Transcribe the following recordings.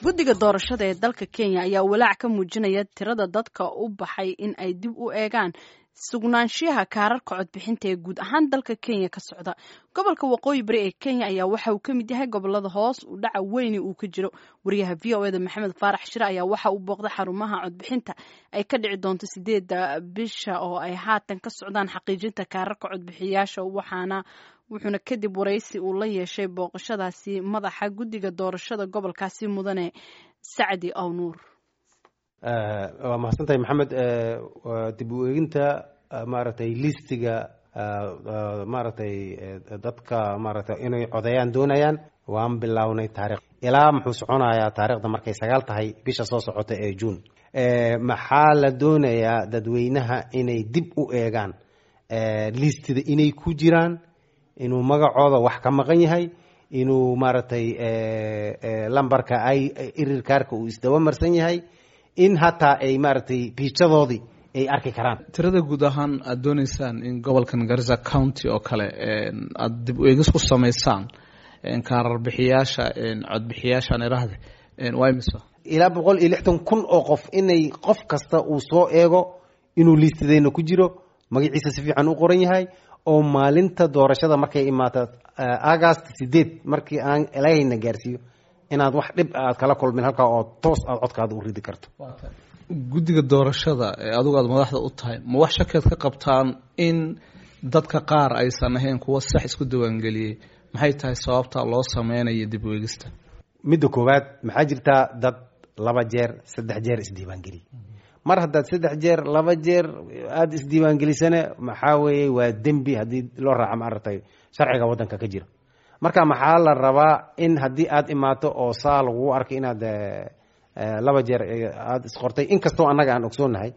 guddiga doorashada ee dalka kenya ayaa walaac ka muujinaya tirada dadka u baxay in ay dib u eegaan sugnaanshiyaha kaararka codbixinta ee guud ahaan dalka kenya ka socda gobolka waqooyi bari ee kenya ayaa waxa uu ka mid yahay gobolada hoos u dhaca weyni uu ka jiro wariyaha v o eda maxamed faarax shire ayaa waxa uu booqday xarumaha codbixinta ay ka dhici doonto sideeda bisha oo ay haatan ka socdaan xaqiijinta kaararka codbixiyaasha waxaana wuxuuna kadib waraysi uu la yeeshay booqashadaasi madaxa guddiga doorashada gobolkaasi mudane sacdi ow nuur waa mahadsantahay maxamed dib u eeginta maaragtay listiga maaragtay dadka maaragtay inay codeeyaan doonayaan waan bilownay taarikh ilaa muxuu soconayaa taarikhda markay sagaal tahay bisha soo socota ee juun maxaa la doonayaa dadweynaha inay dib u eegaan listida inay ku jiraan inuu magacooda wax ka maqan yahay inuu maaragtay lambarka ay irirkaarka uu isdaba marsan yahay in hataa ay maaragtay biijadoodii ay arki karaan tirada guud ahaan aada dooneysaan in gobolkan garissa county oo kale aada dib u eegis ku samaysaan kaararbixiyaasha codbixiyaashaan irahde waa imisa ilaa boqol iyo lixdan kun oo qof inay qof kasta uu soo eego inuu liistadeyna ku jiro magaciisa si fiican u qoran yahay oo maalinta doorashada markay imaato agast sideed markii aan ilaahayna gaarsiiyo inaad wax dhib aad kala kulmin halkaa oo toos aad codkaada u ridi karto guddiga doorashada ee adigu aada madaxda u tahay ma wax shakeed ka qabtaan in dadka qaar aysan ahayn kuwa sax isku diiwaangeliyey maxay tahay sababta loo sameynayo dib u eegista midda koowaad maxaa jirtaa dad laba jeer saddex jeer isdiiwaangeliyey mar haddaad saddex jeer laba jeer aada isdiiwaangelisana maxaa weeye waa dembi haddii loo raaco maaragtay sharciga waddanka ka jira marka maxaa la rabaa in haddii aada imaato oo saa lagugu arkay inaad laba jeer aada isqortay inkastoo annaga aan ogsoonnahay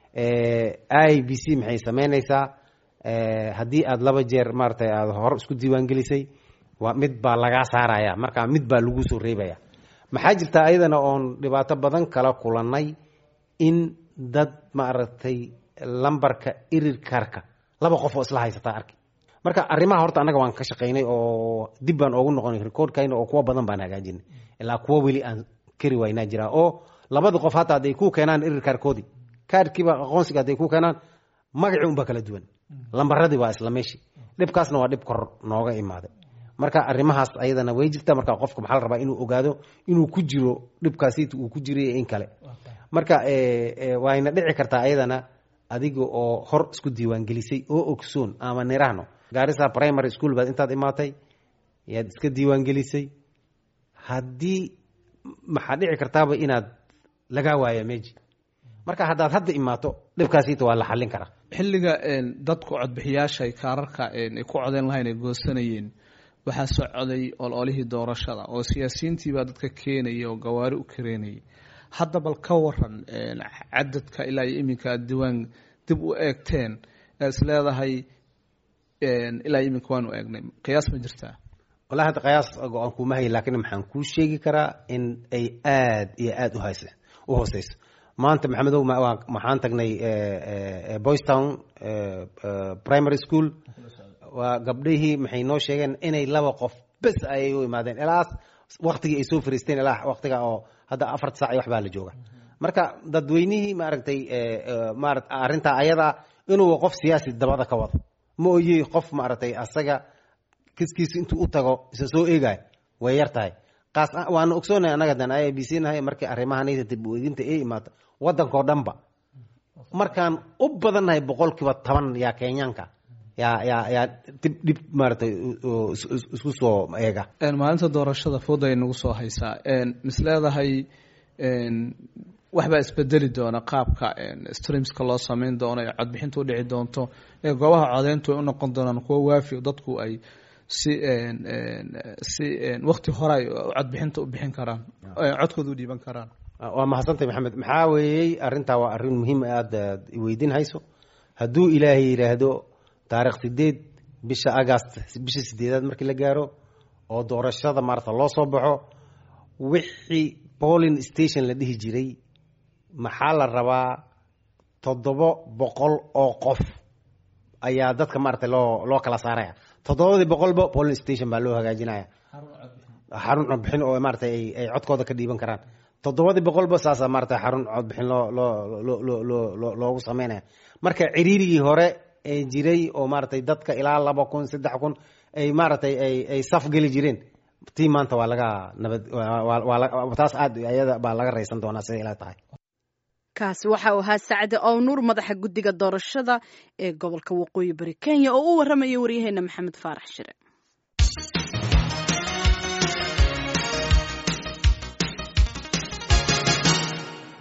i b c maxay sameyneysaa haddii aada laba jeer maaratay aada hor isku diiwaangelisay waa mid baa lagaa saaraya marka mid baa lagu soo reebaya maxaa jirta ayadana oon dhibaato badan kala kulannay in dad maaragtay lambarka irirkaarka laba qof oo isla haysataa arki marka arrimaha horta annaga waan ka shaqaynay oo dib baan oogu noqonay recordkayna oo kuwa badan baan hagaajinay ilaa kuwa weli aan kari waynaa jiraa oo labada qof hataa hadday ku keenaan irirkaarkoodii kaarkiiba aqoonsiga hadday ku keenaan magacii unbaa kala duwan lambaradii waa isla meeshii dhibkaasna waa dhib kor nooga imaaday marka arrimahaas ayadana way jirta marka qofka maxaa la rabaa inuu ogaado inuu ku jiro dhibkaasi uu ku jiray in kale marka wayna dhici kartaa ayadana adiga oo hor isku diiwaangelisay oo ogsoon ama nirahno gaarisa primary school baad intaad imaatay yaad iska diiwaangelisay haddii maxaa dhici kartaaba inaad lagaa waaya meji marka haddaad hadda imaato dhibkaasita waa la xallin karaa xilliga dadku codbixiyaasha ay kaararka ay ku codeyn lahayn ay goosanayeen waxaa socday ololihii doorashada oo siyaasiyiintiibaa dadka keenaya oo gawaari u kareynayay hadda bal ka waran cadadka ilaa iyo iminka aad diiwaan dib u eegteen ee is leedahay ilaa iyo iminka waanu eegnay qiyaas ma jirtaa wallahi hadda qiyaas go-aan kuma hay laakiin maxaan kuu sheegi karaa in ay aad iyo aada uhas u hooseyso maanta maxamedow maxaan tagnay boystown primary school waa gabdhihii maxay noo sheegeen inay laba qof bes ayay u imaadeen ilaas waktigii ay soo fariisteen ilaa waktiga oo hadda afarta sac iyo waxbaa la jooga marka dadweynihii maaragtay marat arrintaa ayada inuu qof siyaasi dabada ka wado ma oye qof maaragtay asaga kiskiisa intuu u tago isa soo eegayo way yar tahay qaas waana ogsoonahay annaga dan i b c nahay markii arrimahanaysa dib u eeginta ay imaato waddankao dhanba markaan u badannahay boqolkiiba toban yaa kenyaanka yaa yaa yaa dib dhib maaratay isku soo eega maalinta doorashada fooda ay nagu soo haysaa mis leedahay waxbaa isbedeli doona qaabka streamska loo sameyn doono ee codbixinta u dhici doonto ee goobaha codeyntu ay u noqon doonaan kuwo waafi dadku ay si si wakti hore ay codbixinta u bixin karaan codkooda u dhiiban karaan waa mahadsantay maxamed maxaa weeyey arrintaa waa arrin muhiim aad weydiin hayso hadduu ilaahay yidhaahdo taarikh sideed bisha agast bisha sideedaad markii la gaaro oo doorashada maarata loo soo baxo wixii polling station la dhihi jiray maxaa la rabaa toddoba boqol oo qof ayaa dadka maarata loo loo kala saaraya toddobadii boqolba polling station baa loo hagaajinaya xarun codbixin oo maaragtay ay ay codkooda ka dhiiban karaan toddobadii boqolba saasa maaragtay xarun codbixin loo loo loo loo loo loo loogu sameynaya marka ciriirigii hore ee jiray oo maaragtay dadka ilaa laba kun saddex kun ay maaragtay ay ay saf geli jireen tii maanta waa laga nabad waa waa taas aad ayada baa laga raysan doonaa siday ila tahay kaasi waxa uu ahaa sacde ow nuur madaxa guddiga doorashada ee gobolka waqooyi bari kenya oo u warramaya waryaheena maxamed faarax shire